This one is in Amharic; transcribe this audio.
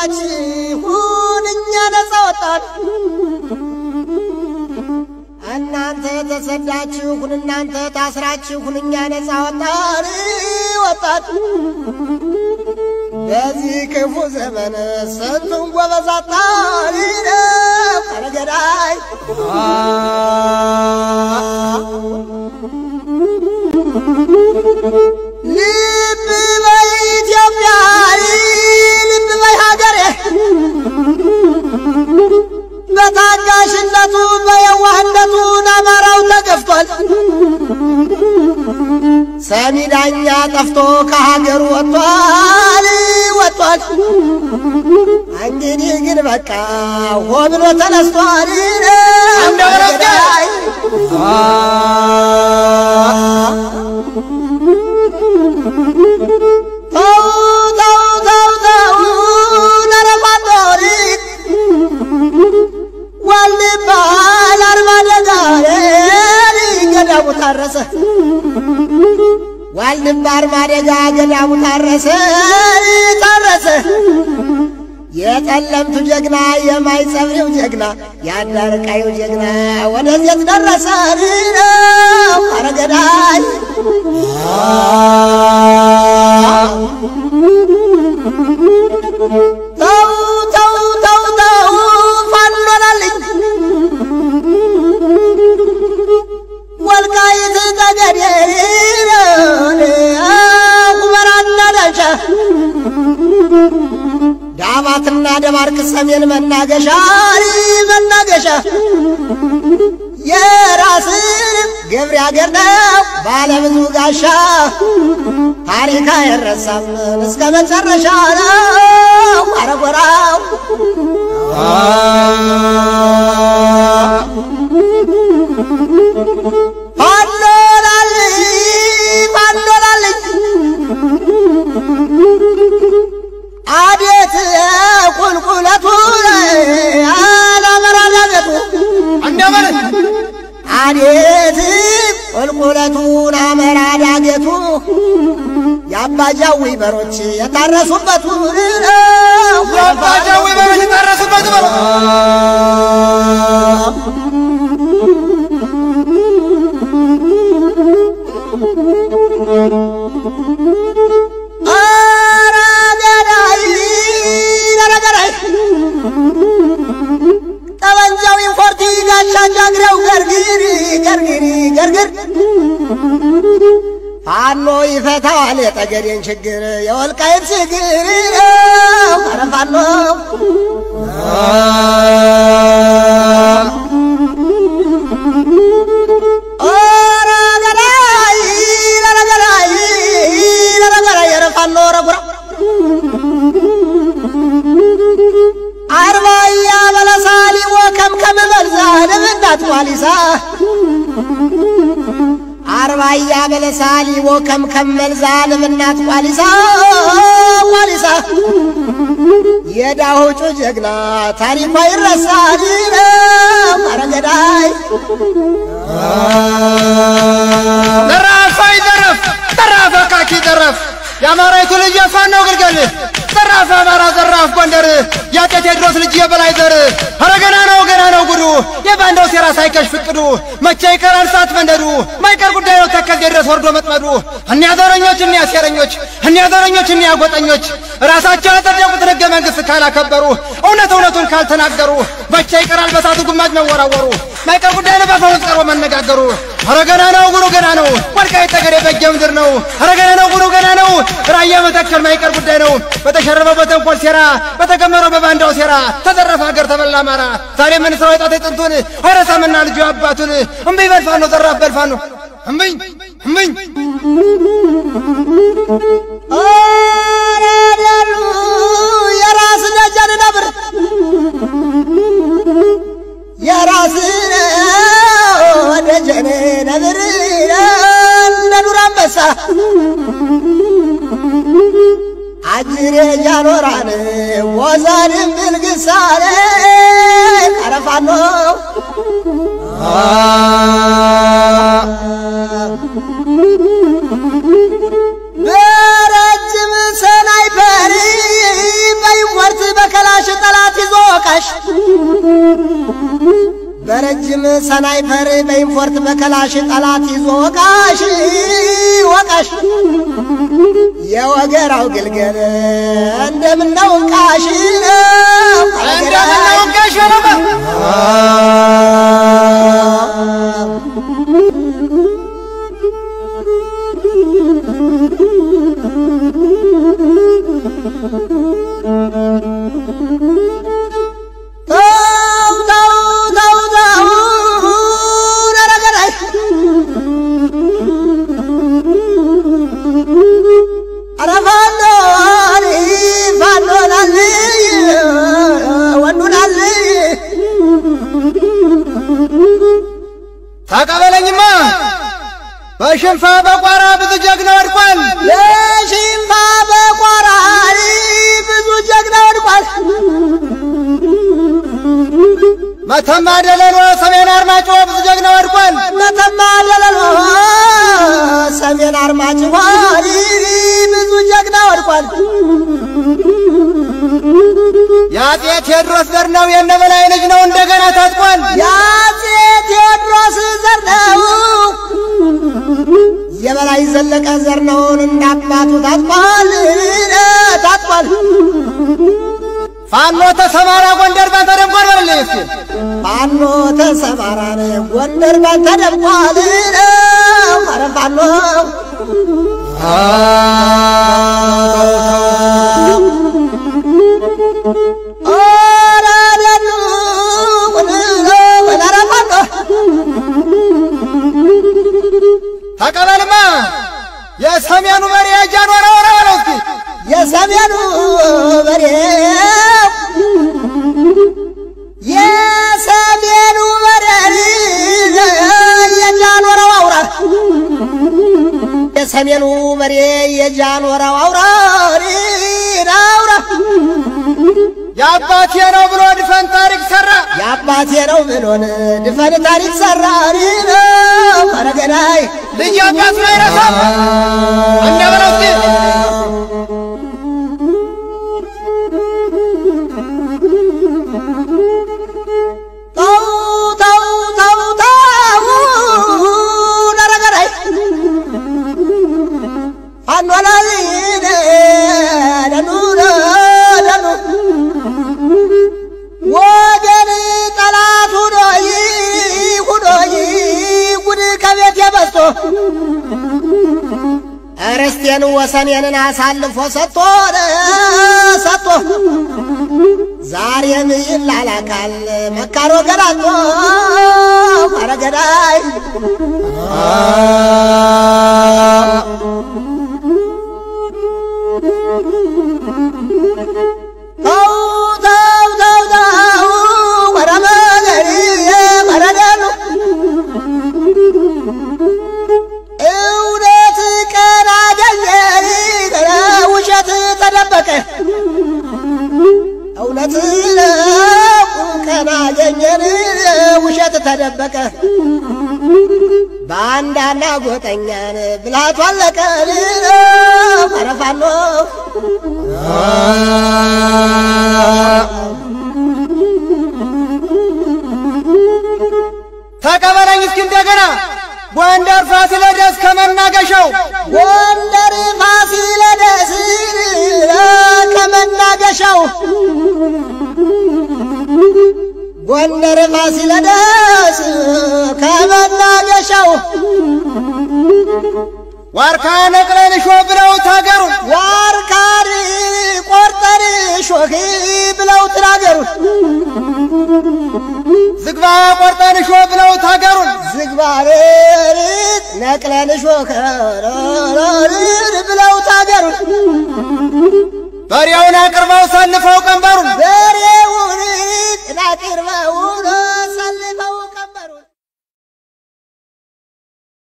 ተሰዳችሁን እኛ ነፃ ወጣን። እናንተ ተሰዳችሁን እናንተ ታስራችሁን እኛ ነፃ ወጣን ወጣን። በዚህ ክፉ ዘመን ስንቱን ጎበዝ አጣን ነው ቀረገዳይ ልብ በይ ኢትዮጵያ ልብ በይ ሀገሬ በታጋሽነቱ በየዋህነቱ አማራው ተገፍቷል። ሰሚ ዳኛ ጠፍቶ ከሀገሩ ወጥቷል ወጥቷል። እንግዲህ ግን በቃ ሆ ብሎ ተነስቷል። እንደወረደ ተው ተው ተው ተው ነረፋቶሪ ዋልባ ለአርባ ደጋሪ ገዳሙ ታረሰ ዋልባ አርባ ደጋ ገዳሙ ታረሰ ታረሰ የጠለምቱ ጀግና የማይጸብሬው ጀግና የአዳርቃዩ ጀግና ወደዚህ ደረሰ ነው አረገዳይ ተው ተው ተው ተው ፋኖላልኝ ወልቃይት ጠገዴ ሁመራና ዳንሻ ዳባትና ደባርቅ ሰሜን መናገሻ መናገሻ የራስን ገብሬ አገር ነው ባለብዙ ጋሻ ታሪክ አይረሳም እስከ መጨረሻ ነው አረጎራው ፋኖላልኝ ፋኖላልኝ አቤት ቁልቁለቱ አላመራ ዳገቱ እንደምን አቤት ቁልቁለቱን አመራ ዳገቱ የአባጃዊ በሮች የታረሱበቱ የአባጃዊ በሮች የታረሱበት በሮ ኧረ ገዳይ ኧረ ገዳይ ጠበንጃው ኢምፖርቲ ጋሻ ጃግሬው ገርግሪ ገርግሪ ገርግር ፋኖ ይፈታዋል የጠገዴን ችግር የወልቃይት ችግር ኧረ ፋኖ ኧረ ገዳይ ኧረ ገዳይ ኧረ ገዳይ ኧረ ፋኖ ኧረ ጉራ አርባያ በለሳሊ ወከምከም መልዛ ለምናት ቋሊሳ አርባያ በለሳሊ ወከምከም መልዛ ለምናት ቋሊሳ ቋሊሳ የዳሆጩ ጀግና ታሪኳ ይረሳል አረገዳይ ዘራፍ አይዘረፍ ዘራፍ አካኪ ዘረፍ የአማራይቱ ልጅ የፋኖ ግልገል ዘራፍ አማራ ዘራፍ ጎንደር የአጤ ቴዎድሮስ ልጅ የበላይ ዘር ኧረ ገና ነው ገና ነው ጉዱ የባንዳው ሴራ ሳይከሽፍ እቅዱ መቼ ይቀራል ሰዓት መንደዱ ማይቀር ጉዳይ ነው ተከዜ ድረስ ወርዶ መጥመዱ እኒያ ዘረኞች እኒያ ሴረኞች እኒያ ዘረኞች እኒያ ጎጠኞች ራሳቸው ያጸደቁትን ሕገ መንግሥት ካላከበሩ እውነት እውነቱን ካልተናገሩ መቼ ይቀራል በሳቱ ግማጅ መወራወሩ ማይቀር ጉዳይ ነው በፈውስ ቀርቦ መነጋገሩ ኧረ ገና ነው ጉዱ ገና ነው ወልቃይት ጠገዴ በጌ ምድር ነው ኧረ ገና ነው ጉዱ ገና ነው ራያ መተከል ማይቀር ጉዳይ ነው በተሸረበው በተንኮል ሴራ በተገመረው በባንዳው ሴራ ተዘረፈ ሀገር ተበላ አማራ ዛሬ ምን ስራው የጣት ጥንቱን አይረሳምና ልጁ አባቱን እምቢኝ በልፋኖ ዘራፍ በልፋኖ እምቢኝ እምቢኝ ኧረ ደሉ የራስ ደጀን ነብር የራስ ደጀን ነብር እንደ ዱር አንበሳ አጅሬ ጃኖራን ወዛንም ብልግሳኔ ቀረፋኖ በረጅም ሰናይፐር በይወርት በከላ በረጅም ሰናይፐር በኢንፎርት በከላሽ ጠላት ይዞ ወቃሽ ወቃሽ የወገራው ግልገል እንደምነው ቃሽ ነው እንደምነው ጋሽ ነው ተው ተው ተው ተው ረረገራይ ኧረ ፋኖ ፋኖ ናልይ ወንዱ ናልይ ተቀበለኝማ በሽንፋ በቋራ ብዙ ጀግና ወድቋል። የሽንፋ በቆራሪ ብዙ ጀግና ወድቋል። መተማ ደለሎ ሰሜን አርማጮ ብዙ ጀግና ወድቋል። መተማ ደለሎ ሰሜን አርማጭሆ ብዙ ጀግና ወድቋል። የአፄ ቴዎድሮስ ዘር ነው የነበላይ ልጅ ነው እንደገና ታጥቋል። የአፄ ቴዎድሮስ ዘር ነው የበላይ ዘለቀ ዘር ነውን እንዳባቱ ታጥቋል ታጥቋል። ፋኖ ተሰማራ ጎንደር ባንተ ደምቋል በልልኝ እስኪ ፋኖ ተሰማራን ጎንደር ባንተ ደምቋል። ኧረ ፋኖ ኧረ ደኑ ኧረ ፋኖ ተቀበልማ የሰሜኑ መሪ ጃንሆይ ወረ በለው እስኪ የሰሜኑ በሬ የሰሜኑ በሬ የጃንሆረው አውራ የሰሜኑ በሬ የጃንሆረው አውራ አውራ የአባቴ ነው ብሎ ድፈን ታሪክ ሰራ። የአባቴ ነው ብሎን ድፈን ታሪክ ሰራ ኧረ ገዳይ ልጅ አባቱን አይረሳም። እኛ በለው እስኪ ተው ተው ተው ተው ኧረ ገዳይ ፋኖ ላይ ደኑ ደኑ ወገን ጠላት ሁኖይ ሁኖይ ጉድ ከቤት የበዝቶ ርስቴን ወሰኔንን አሳልፎ ሰጥቶ ሰጥቶ ዛሬም ይላላካል መካሮ ገራቶ ኧረ ገዳይ ተው ተው ተው ተው ኧረ መገሪ ኧረ ደኑ እውነት ቀን አገኘ ውሸት ተደበቀ እውነት ቀን አገኘን ውሸት ተደበቀ በአንዳና ጎጠኛን ብልሃቱ አለቀ ኧረ ፋኖ ተቀበለኝ እስኪ እንደገና ጎንደር ፋሲለደስ ከመናገሻው ጎንደር ፋሲለደስ ከመናገሻው ጎንደር ፋሲለደስ ከመናገሻው ዋርካ ነቅለን ሾ ብለው ታገሩን ዋርካሪ ቆርጠር ሾህ ብለው ትናገሩን ዝግባ ቆርጠን ሾ ብለው ታገሩን ዝግባሬት ነቅለን ሾህ ብለው ታገሩን በሬውን አቅርበው ሰልፈው ቀንበሩን በሬውን ጥናቅርበውን ሰልፈው